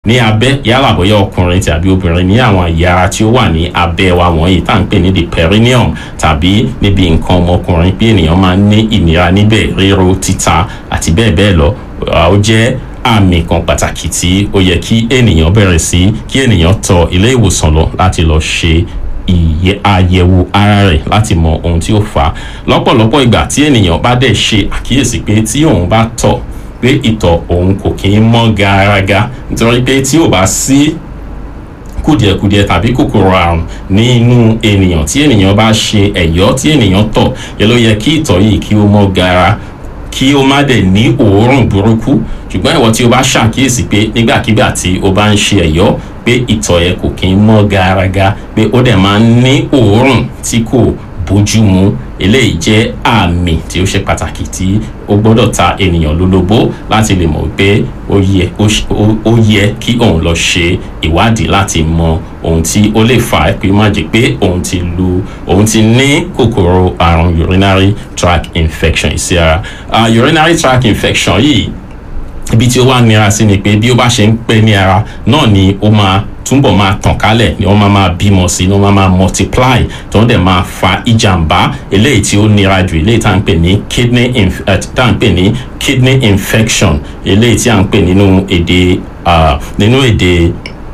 ní abẹ́ yálà bóyá ọkùnrin tàbí obìnrin ní àwọn ẹ̀yà ara tí ó wà ní abẹ́ wa wọ̀nyí tá à ń pè ní the perineum tàbí níbi nǹkan ọmọkùnrin bí ènìyàn máa ń ní ìnira níbẹ̀ ríro títa àti bẹ́ẹ̀ bẹ́ẹ̀ lọ ó jẹ́ àmì kan pàtàkì tí ó yẹ kí ènìyàn bẹ̀rẹ̀ sí kí ènìyàn tọ ilé ìwòsàn lọ láti lọ ṣe ìyẹ àyẹ̀wò ara rẹ̀ láti mọ ohun tí ó fà á lọ́pọ̀lọpọ̀ ìgbà tí ènìyàn bá dẹ̀ ṣe àkíyèsí pé tí òun bá tọ̀ pé ìtọ̀ òun kò kí ń mọ́ garaga nítorí pé tí ò bá sí kùdìẹ̀kùdìẹ̀ tàbí kòkòrò àrùn nínú ènìyàn tí ènìyàn bá ṣe ẹ̀yọ́ tí ènìyàn tọ̀ yẹ ló yẹ kí ìtọ̀ yìí kí ó mọ́ gara kí ó má dẹ̀ ní òórùn burúkú ṣùgbọ́n ìwọ tí o bá ṣàkíyèsí pé nígbàkigbà tí o bá ń ṣe ẹ̀yọ́ pé ìtọ̀ yẹn kò kí ń mọ́ garaga pé ó dẹ̀ máa ń ní òórùn tí kò bójú mu eléyìí jẹ́ àmì tí ó ṣe pàtàkì tí ó gbọ́dọ̀ ta ènìyàn lólobó láti lè mọ̀ pé ó yẹ ó yẹ kí òun lọ ṣe ìwádìí láti mọ ohun tí ó lè fà á pé má jẹ́ pé òun ti lu òun ti ní kòkòrò àrùn urinary tract infection sí ara uh, urinary tract infection yìí ibi tí ó wà nira sí ni pé bí ó bá ṣe ń pẹ́ ní ara náà ni ó máa túbọ̀ máa tàn kálẹ̀ ni wọ́n máa máa bímọ sí ni wọ́n máa máa multiply tó ń dẹ̀ máa fa ìjàmbá eléyìí tí ó nira jù eléyìí tá à ń pè ní kidney inf tá à ń pè ní kidney infection eléyìí tí à ń pè nínú èdè nínú èdè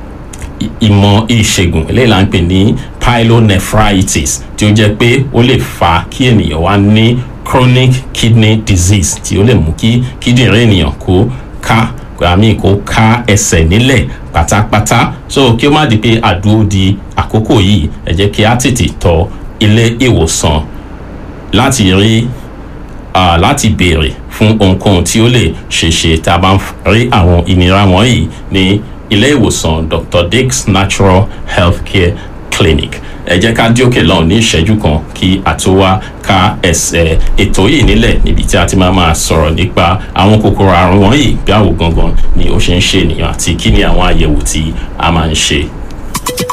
ìmọ̀ ìṣègùn eléyìí là ń pè ní pyelonephritis tí ó jẹ́ pé ó lè fa kí ènìyàn wá ní chronic kidney disease tí ó lè mú kí kíndìnrín ènìyàn kó ká àmì kó ká ẹsẹ̀ nílẹ̀ pátápátá so kí ó má di pé àdúró di àkókò yìí ẹ jẹ́ kí á tètè tọ ilé ìwòsàn láti rí uh, láti béèrè fún ohunkóhun tí ó lè ṣeéṣe tá a bá ń rí àwọn ìnira wọ̀nyí ní ilé ìwòsàn dr dix natural healthcare clinic ẹ jẹ́ ká díòkè lọ́hùn ní ìṣẹ́jú kan kí a tó wá ka ẹsẹ̀ ètò yìí nílẹ̀ níbi tí a ti máa máa sọ̀rọ̀ nípa àwọn kòkòrò àrùn wọ̀nyí bí àwò gangan ni ó ṣe ń ṣe ènìyàn àti kí ni àwọn àyẹ̀wò tí a máa ń ṣe